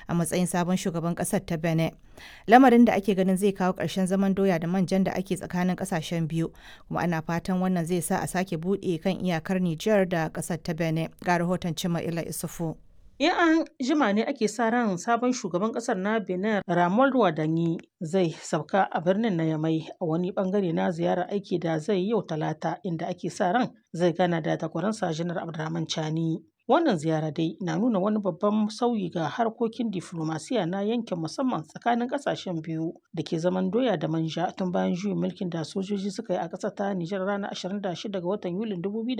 a matsayin sabon shugaban ƙasar ta Benin. Lamarin da ake ganin zai kawo ƙarshen zaman doya da manjan da ake tsakanin ƙasashen biyu, kuma ana fatan wannan zai sa a sake buɗe kan iyakar Nijar da ƙasar ta Benin. Ga rahoton Cima Ila Isufu. In an jima ne ake sa ran sabon shugaban kasar na Benin Ramon Wadanyi zai sauka a birnin na Yamai a wani bangare na ziyarar aiki da zai yi yau talata inda ake sa ran zai gana da takwaransa Janar Abdurrahman Chani. Wannan ziyara dai na nuna wani babban sauyi ga harkokin diflomasiya na yankin musamman tsakanin kasashen biyu da ke zaman doya da manja tun bayan juyin mulkin da sojoji suka yi a ƙasar ta Nijar ranar 26 ga watan Yulin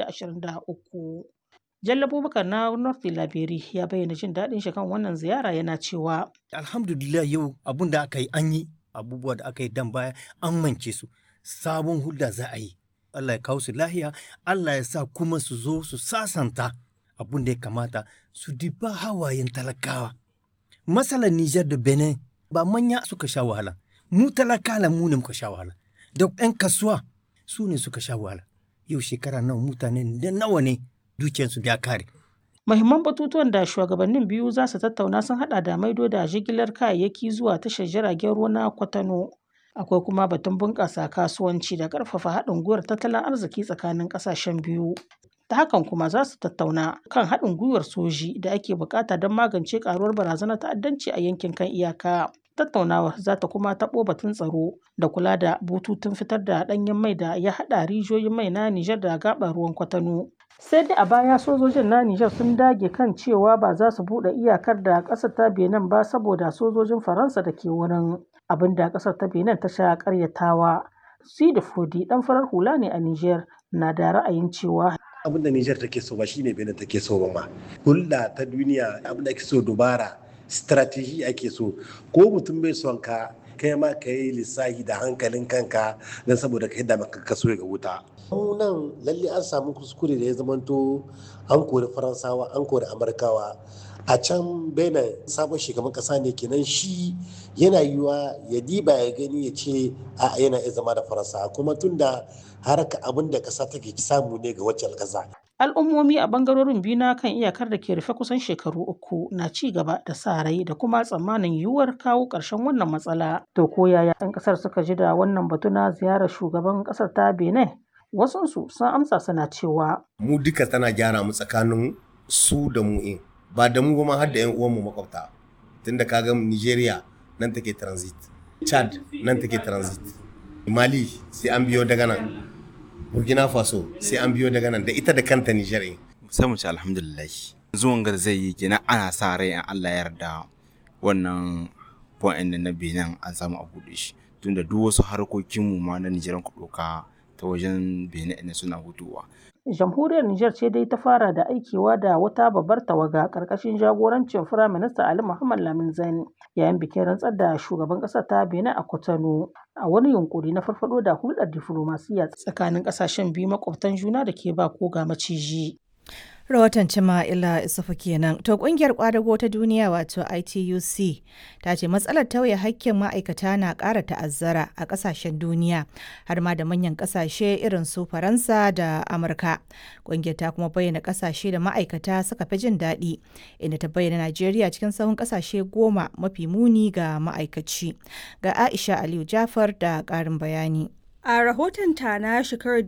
2023. Jallo Abubakar na North Labiri ya bayyana jin daɗin shi kan wannan ziyara yana cewa. Alhamdulillah yau abun da aka yi an yi abubuwa da aka yi dan baya an mance su sabon hulɗa za a yi. Allah ya kawo su lahiya, Allah ya sa kuma su zo su sasanta abun da ya kamata su diba hawayen talakawa. Matsalar Nijar da Benin ba manya suka sha wahala, mu talakala mu ne muka sha wahala, da 'yan kasuwa su ne suka sha wahala. Yau shekara nawa mutane da nawa ne dukiyarsu ya kare. Mahimman batutuwan da shugabannin biyu za su tattauna sun hada da maido da jigilar kayayyaki zuwa tashar jiragen ruwa na Kwatano. Akwai kuma batun bunƙasa kasuwanci da ƙarfafa haɗin gwiwar tattalin arziki tsakanin ƙasashen biyu. Ta hakan kuma za su tattauna kan haɗin gwiwar soji da ake buƙata don magance ƙaruwar barazanar ta'addanci a yankin kan iyaka. Tattaunawar za ta kuma taɓo batun tsaro da kula da bututun fitar da ɗanyen mai da ya haɗa rijiyoyin mai na Nijar da gaɓar ruwan Kwatano. sai dai a baya sojojin na Nijar sun dage kan cewa ba za su buɗe iyakar da ƙasar ta Benin ba saboda sojojin Faransa da ke wurin abin da ƙasar ta Benin ta sha ƙaryatawa. Sidi Fodi ɗan farar hula ne a Nijar na da ra'ayin cewa abin da Nijar take so ba shine Benin take so ba ma. Hulɗa ta duniya abin da ake so dubara strategy ake so ko mutum bai son ka kai ma ka yi lissahi da hankalin kanka don saboda ka yadda maka kaso ga wuta. nan lalle an samu kuskure da ya zamanto an kori faransawa an kori amurkawa a can benin sabon shugaban kasa ne kenan shi yana yiwa ya diba ya gani ya ce a yana iya zama da faransa kuma tunda haraka abin da kasa take samu ne ga wacce kasa al'ummomi a bangarorin biyu na kan iyakar da ke rufe kusan shekaru uku na ci gaba da sa rai da kuma tsammanin yiwuwar kawo ƙarshen wannan matsala to ko yaya 'yan ƙasar suka ji da wannan batu na ziyarar shugaban ƙasar ta benin wasunsu sun amsa suna cewa mu duka tana gyara mu tsakanin su da mu in ba da mu ba ma har da 'yan uwanmu makwabta tunda kaga Nigeria nan take transit Chad nan take transit Mali sai an biyo daga nan Burkina Faso sai an biyo daga nan da ita da kanta Niger sai mu ci alhamdulillah zuwan gar zai yi kenan ana sa rai in Allah ya yarda wannan point na Benin an samu a buɗe shi tunda duk wasu harkokinmu ma na Nijar ku ɗauka ta wajen benin ne suna hutuwa. jamhuriyar Nijar ce dai ta fara da aikewa da wata babbar tawaga ƙarƙashin jagorancin firaminista Ali Muhammad Lamin Zain yayin bikin rantsar da shugaban ƙasar ta Benin a Cotonou a wani yunkuri na farfado da hulɗar diflomasiyya tsakanin ƙasashen biyu makwabtan juna da ke ba ko ga maciji. Rahoton Cima'ila Isufu kenan. To kungiyar kwadago ta duniya wato ITUC ta ce matsalar tauye hakkin ma'aikata na ƙara ta'azzara a ƙasashen duniya har ma da manyan ƙasashe irin su Faransa da Amurka. Kungiyar ta kuma bayyana ƙasashe da ma'aikata suka fi jin daɗi inda ta bayyana Najeriya cikin sahun ƙasashe goma mafi muni ga ma'aikaci. Ga Aisha Aliyu Jafar da ƙarin bayani. A rahoton ta na shekarar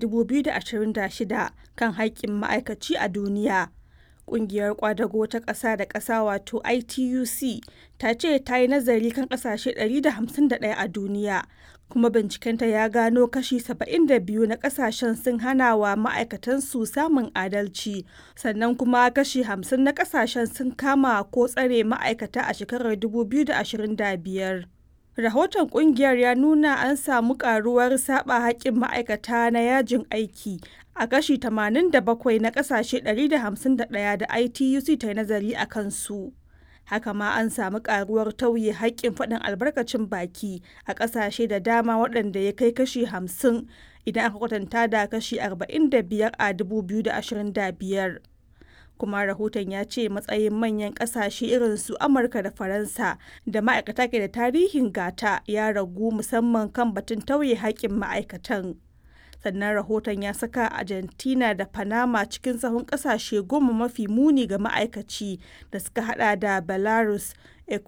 2026 kan haƙƙin ma'aikaci a duniya, ƙungiyar ƙwadago ta ƙasa da ƙasa wato ITUC ta ce ta yi nazari kan ƙasashe 151 a duniya, kuma bincikenta ya gano kashi 72 na ƙasashen sun hana wa ma'aikatansu samun adalci, sannan kuma kashi 50 na ƙasashen sun kama ko tsare ma'aikata a shekarar 2025. Rahoton kungiyar ya nuna an samu karuwar saba haƙƙin ma'aikata na yajin aiki a kashi 87 na ƙasashe 151 da ITUC ta yi nazari a kansu. Haka ma an samu karuwar tauye haƙƙin faɗin albarkacin baki a ƙasashe da dama waɗanda ya kai kashi 50 idan aka kwatanta da kashi 45 a 2025. kuma rahoton ya ce matsayin manyan kasashe irin su amurka da faransa da ma'aikata ke da tarihin gata ya ragu musamman kan batun tauye haƙƙin ma'aikatan sannan rahoton ya saka argentina da panama cikin sahun kasashe goma mafi muni ga ma'aikaci da suka hada da belarus